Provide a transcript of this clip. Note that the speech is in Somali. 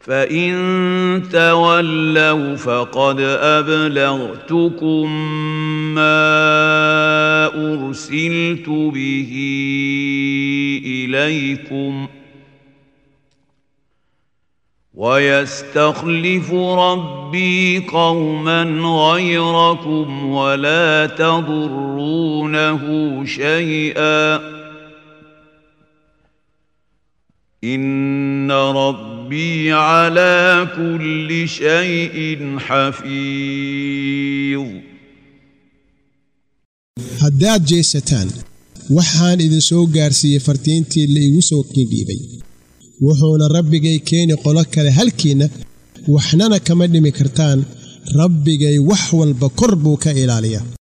فان تولوا فقد ابلغتكم ما ارسلت به اليكم ويستخلف ربي قوما غيركم ولا تضرونه شيئا ان ربي على كل شيء حفيظ haddaad jeesataan waxaan idin soo gaarsiiyey fartiintii la igu soo kindhiibay wuxuuna rabbigay keeni qolo kale halkiinna waxnana kama dhimi kartaan rabbigay wax walba kor buu ka ilaaliyaa